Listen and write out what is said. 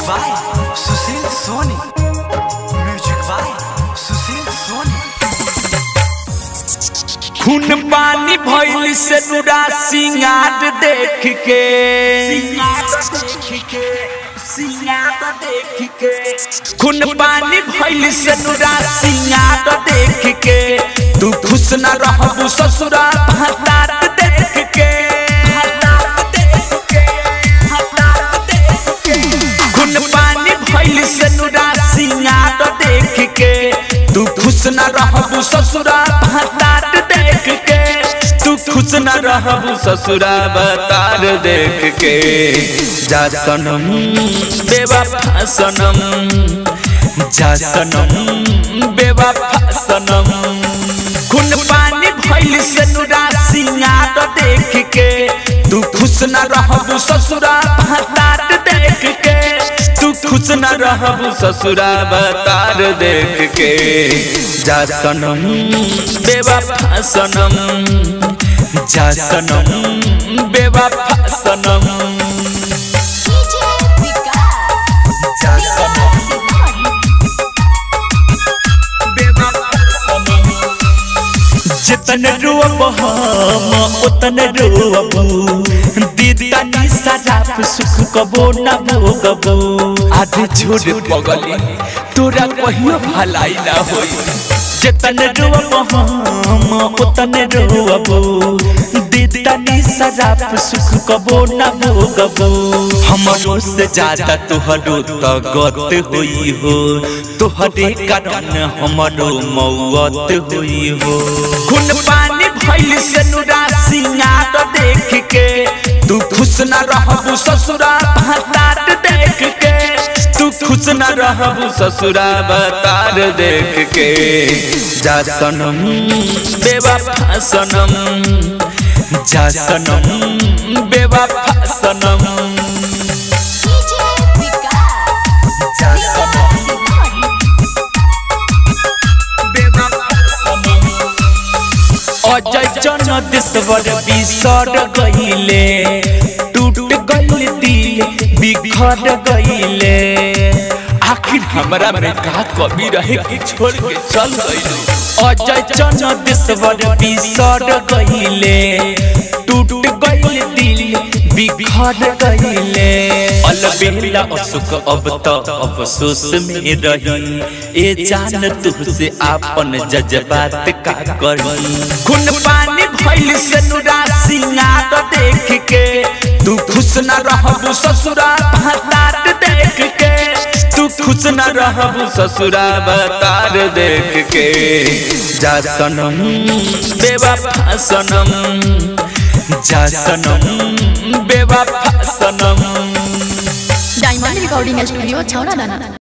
by Sushil Soni music by Sushil Soni खून पानी भइल से नुरा सिंगार देख के खून पानी भइल से नुरा सिंगार देख के तू खुश न रहबू ससुरा हतार देख के खून पानी भइल से नुरा सिंगार देख के तू खुश न रहबू ससुरा हतार देख के तू खुश न रहबू ससुरा बतार देख के जा सनम बेवफा सनम जा सनम बेवफा सनम खून पानी भइल से नुरा सिंगार देख के तू खुश न रहबू ससुरा हतार देख के तू खुश न रहबू ससुरा बतार देख के जा सनम बेवफा सनम जा सनम बेवफा सनम डीजे विकास जा सनम जितन रोब हम उतन रोबू दीदा नी सराप सुख कबो न भोगबू आधे छोड़ पगली तोरा कहियो भलाई ना होई जितन रोब हम उतन रोबू दीदा नी सराप सुख कबो न भोगबू हमरो से ज्यादा तोहरो त गत होई हो तोहरे कारण हमरो मौत होई हो खून पानी भइल से नुरा सिंगार देख के तू खुश न रहबू ससुरा हतार देख के तू खुश न रहबू ससुरा बतार देख के जा सनम बेवफा सनम जा सनम बेवफा सनम डीजे विकास जा सनम अजय जन देशवर बिसर गईले टूट गईल दिल बिखर गईले आखिर हमरा में का कमी रहे कि छोड़ के चल गईले अजय जन देशवर बिसर गईले टूट गईल दिल बिखर गईले अलबेला असुख अब त अफसोस में रही ए जान तुझसे आपन जज्बात का करी खून पानी भइल से नुरा सिंगार देख के तू खुश न रहबू ससुरा हतार देख के तू खुश न रहबू ससुरा बतार देख के जा सनम बेवफा सनम जा सनम बेवफा सनम डायमंड रिकॉर्डिंग स्टूडियो छौड़ा दाना